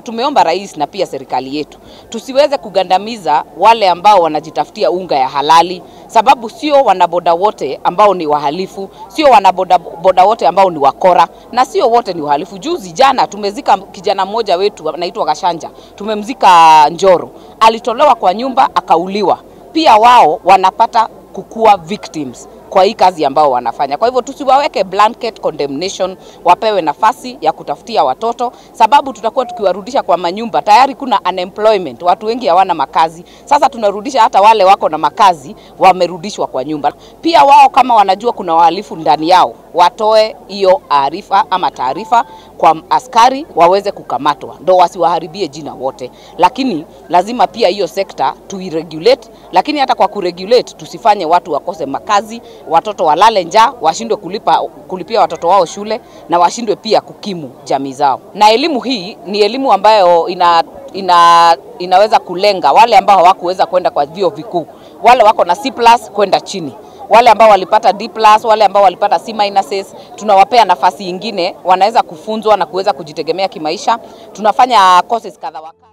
Tumeomba rais na pia serikali yetu tusiweze kugandamiza wale ambao wanajitafutia unga ya halali, sababu sio wanaboda wote ambao ni wahalifu, sio wanaboda boda wote ambao ni wakora, na sio wote ni wahalifu. Juzi jana tumezika kijana mmoja wetu anaitwa Gashanja, tumemzika Njoro, alitolewa kwa nyumba akauliwa. Pia wao wanapata kukua victims kwa hii kazi ambao wanafanya. Kwa hivyo tusiwaweke blanket condemnation, wapewe nafasi ya kutafutia watoto, sababu tutakuwa tukiwarudisha kwa manyumba. Tayari kuna unemployment, watu wengi hawana makazi. Sasa tunarudisha hata wale wako na makazi, wamerudishwa kwa nyumba. Pia wao kama wanajua kuna wahalifu ndani yao, watoe hiyo arifa ama taarifa kwa askari waweze kukamatwa, ndo wasiwaharibie jina wote. Lakini lazima pia hiyo sekta tuiregulate, lakini hata kwa kuregulate tusifanye watu wakose makazi, watoto walale njaa, washindwe kulipa, kulipia watoto wao shule na washindwe pia kukimu jamii zao. Na elimu hii ni elimu ambayo ina, ina, inaweza kulenga wale ambao hawakuweza kwenda kwa vyuo vikuu, wale wako na C+ kwenda chini wale ambao walipata D+, wale ambao walipata C minuses, tunawapea nafasi ingine, wanaweza kufunzwa na kuweza kujitegemea kimaisha. Tunafanya courses kadha wa kadha.